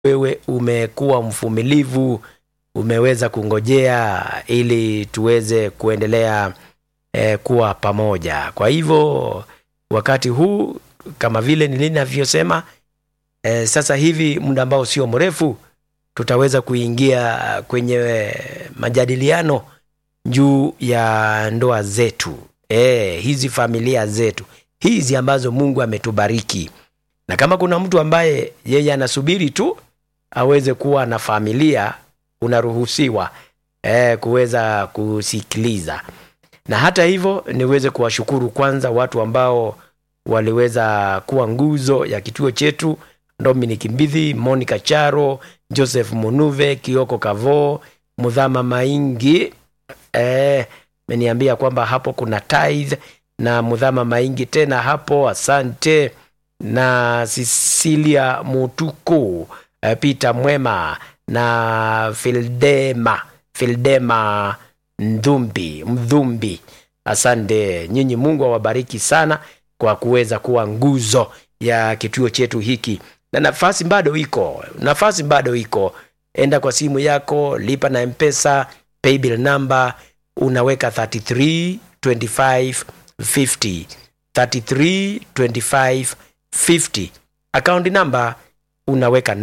wewe umekuwa mvumilivu, umeweza kungojea ili tuweze kuendelea eh, kuwa pamoja. Kwa hivyo wakati huu kama vile nilinavyosema, eh, sasa hivi muda ambao sio mrefu tutaweza kuingia kwenye majadiliano juu ya ndoa zetu, eh, hizi familia zetu hizi ambazo Mungu ametubariki, na kama kuna mtu ambaye yeye anasubiri tu aweze kuwa na familia, unaruhusiwa eh, kuweza kusikiliza. Na hata hivyo niweze kuwashukuru kwanza watu ambao waliweza kuwa nguzo ya kituo chetu, Dominic Mbithi, Monica Charo, Joseph Munuve, Kioko Kavo, Mudhama Maingi eh, meniambia kwamba hapo kuna tithe na Mudhama Maingi tena hapo, asante na Cecilia Mutuku eh, Peter Mwema na Fildema Fildema Ndhumbi Mdhumbi, asante nyinyi. Mungu awabariki sana kwa kuweza kuwa nguzo ya kituo chetu hiki, na nafasi bado iko, nafasi bado iko. Enda kwa simu yako, lipa na Mpesa paybill number, unaweka 33 25 50 33 25 50 account number unaweka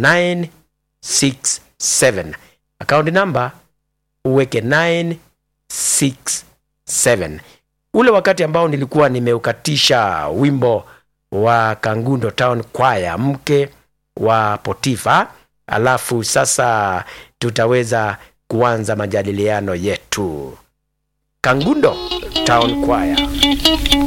967 account number uweke 967 ule wakati ambao nilikuwa nimeukatisha wimbo wa Kangundo Town Choir mke wa Potifa, alafu sasa tutaweza kuanza majadiliano yetu. Kangundo Town Choir.